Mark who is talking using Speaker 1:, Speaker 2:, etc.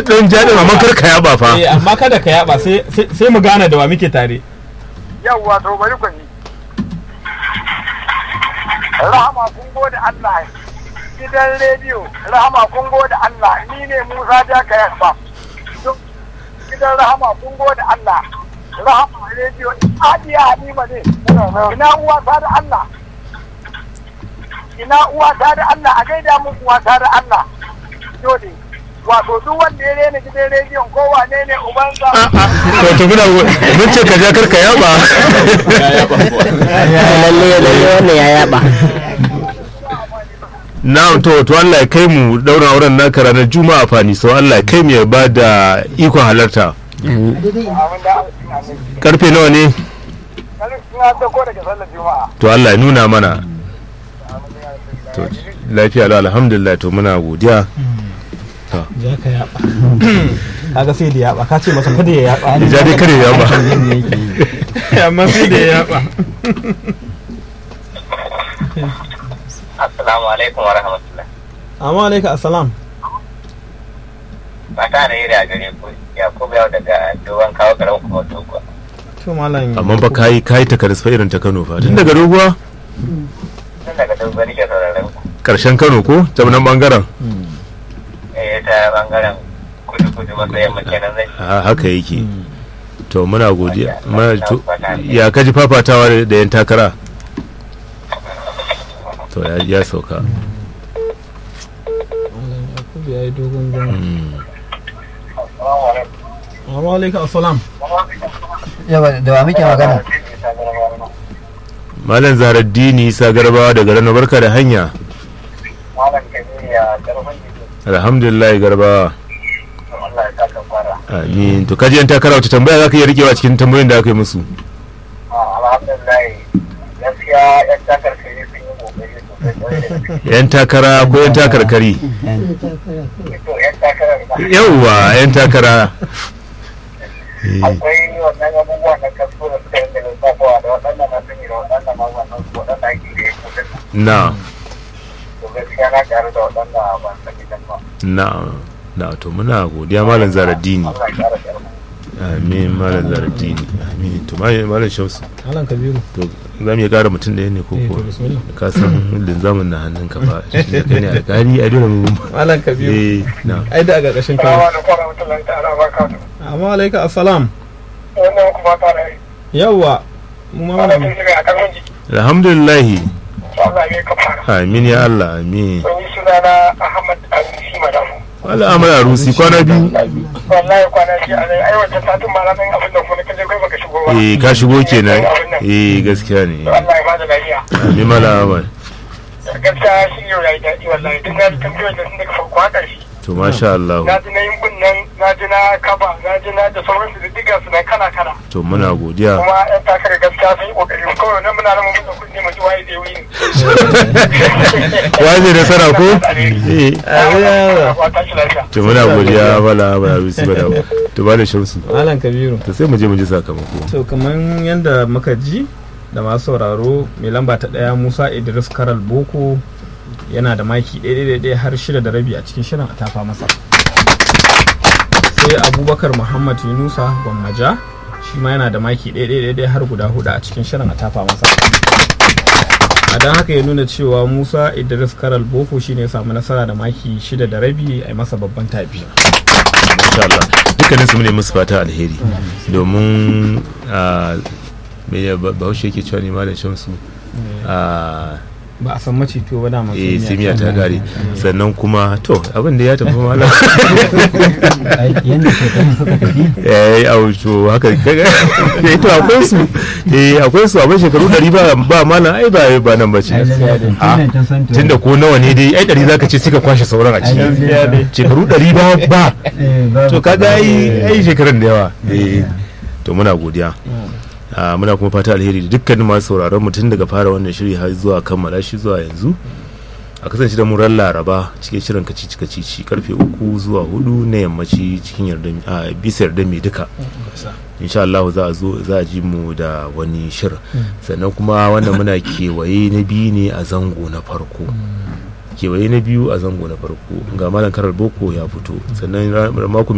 Speaker 1: dan jaɗin amma kar ka yaba fa
Speaker 2: eh amma kada ka yaba sai sai- sai mu gane da wa muke tare
Speaker 3: yawwa to bari ku ni rahama kun gode Allah gidan rediyo rahama kun gode Allah ni ne Musa da ka yaba gidan rahama kun gode Allah rahama rediyo adiya halima ne ina uwa ta da Allah ina uwa ta da Allah a gaida mun uwa ta da Allah dole wato duk wanda ya rena gidan rediyon ko wane ne ubansa
Speaker 1: to to muna mun ce ka ja kar ka yaba
Speaker 4: lalle lalle wannan ya yaba
Speaker 1: na'am to to Allah ya kai mu daura auren naka ranar juma'a fani so Allah ya kai mu ya ba da ikon halarta karfe nawa ne
Speaker 3: Ina dauko daga sallar juma'a
Speaker 1: to Allah ya nuna mana to lafiya lau alhamdulillah to muna godiya
Speaker 2: ja ka yaba kaga sai da yaba ka ce masa kada ya yaba
Speaker 1: ja dai kare ya ba
Speaker 2: amma sai da ya yaba
Speaker 5: Assalamu alaikum wa rahmatullah.
Speaker 2: amma alaika assalam
Speaker 5: Ba ta da yi da gare ku Yakubu yau daga dogon kawo garin kuma dogo.
Speaker 2: to malam
Speaker 1: amma fa kai kai ta karisfa irin ta Kano fa tun daga doguwa
Speaker 5: Tun daga dogo nake sauraron ku.
Speaker 1: karshen Kano ko ta nan bangaren
Speaker 5: Eh ta bangaren kudu kudu maso yamma kenan zai.
Speaker 1: Ha- haka yake to muna godiya muna to ya kaji fafatawa da- da yan takara to ya ya sauka
Speaker 2: Yakubu ya yi dogon zama
Speaker 1: Mm.
Speaker 2: amma alaika assalam
Speaker 4: yawa da wa muke magana
Speaker 1: malam zaharaddini isa garbawa daga rana barka da hanya
Speaker 3: malam kabiru ya karfin jiki
Speaker 1: alhamdulillah garbawa
Speaker 3: Allah ya saka fara
Speaker 1: amin to kaji yan takara wata tambaya zaka iya rikewa cikin tambayoyin da aka yi musu
Speaker 3: alhamdulillah gaskiya yan takar kai sun yi kokari sosai kwarai da gaske
Speaker 1: yan takara ko yan takarkari
Speaker 3: to yan takarar ba
Speaker 1: yauwa yan takara Eh,
Speaker 3: akwai wannan abubuwan da kasko da suka yi da lissafawa da waɗannan na sani da waɗannan ma wannan su waɗanda ake da ya kudin
Speaker 1: na
Speaker 3: to gaskiya na ƙaru da waɗanda ban sani dan ba
Speaker 1: na na to muna godiya malam zaharaddini
Speaker 3: Allah ya ƙara ƙarfi
Speaker 1: amin malam zaharaddini amin to malam shamsu
Speaker 2: malam kabiru
Speaker 1: to za mu iya ƙara mutum ɗaya ne ko
Speaker 2: eh
Speaker 1: kuwa
Speaker 2: to bismillah
Speaker 1: ka san linzamin na hannun ka fa da kai ne alƙali a dole mu
Speaker 2: malam kabiru
Speaker 1: eh na
Speaker 2: ai da a ƙarƙashin
Speaker 3: Salamu
Speaker 2: kai
Speaker 3: alaikum warahmatullahi ta'ala barakatuh
Speaker 2: amma alaika assalam
Speaker 3: wannan kuma ta da yi
Speaker 2: yawwa mu ma
Speaker 3: wannan
Speaker 2: malam
Speaker 3: sun shiga a karfin jiki
Speaker 1: alhamdulillah
Speaker 3: to Allah ya ka fara
Speaker 1: amin ya Allah amin
Speaker 3: sun yi sunana Ahmad Abisi Madafu
Speaker 1: wala amara rusi kwana biyu
Speaker 3: wallahi kwana shi a zai aiwata satin ma ranar abin da kuma kaje kai baka shigo ba
Speaker 1: eh ka shigo kenan eh gaskiya ne
Speaker 3: to Allah ya bada lafiya
Speaker 1: amin mala amal
Speaker 3: gaskiya shi yau yayi daɗi wallahi duk na ji tambayoyin da sun daga farko har ƙarshe
Speaker 1: to masha Allah
Speaker 3: na ji na yin nan na ji na kaba na ji na da sauransu da diga su na kala kala
Speaker 1: to muna godiya
Speaker 3: kuma yan takarar gaskiya sun yi kokari kawai nan muna nan mun da kuɗi mu ji waye zai wuyi
Speaker 1: waje da sara ko eh
Speaker 3: wata shi lafiya
Speaker 1: to muna godiya mala amara rusi bada to ba da shamsu
Speaker 2: malam kabiru
Speaker 1: to sai mu je mu ji sakamako
Speaker 2: to kamar yadda muka ji da masu sauraro mai lamba ta ɗaya musa idris karal boko yana da maki ɗaya har shida da rabi a cikin shirin a tafa masa sai abubakar muhammad yunusa gwammaja shi ma yana da maki ɗaya har guda hudu a cikin shirin a tafa masa a don haka ya nuna cewa musa idris karal boko shine ya samu nasara da maki shida da rabi a yi masa babban tafi
Speaker 1: insha Allah dukkanin su ne musu fata alheri domin a me ya ba- bahaushe yake cewa ne malam shamsu a
Speaker 2: ba a san mace to ba da masu
Speaker 1: eh simiya ta gare sannan kuma to abin da ya tafi malam
Speaker 4: yadda shekarun suka tafi
Speaker 1: eh auto haka kaga eh to akwai su eh akwai su abin shekaru 100 ba ba malam ai ba ba nan bace tunda ko nawa ne dai ai 100 zaka ce suka kwashe sauran a ciki shekaru 100 ba ba to kaga ai ai shekarun da yawa eh to muna godiya a muna kuma fata alheri da dukkanin masu sauraron mu tun daga fara wannan shiri har zuwa kammala shi zuwa yanzu a kasance da mu ran laraba cikin shirin kacici kacici karfe uku zuwa hudu na yammaci cikin yarda a bisa yarda mai duka insha Allah za a zo za a ji mu da wani shirin sannan kuma wannan muna kewaye na biyu ne a zango na farko kewaye na biyu a zango na farko ga malam karar boko ya fito sannan ra- mako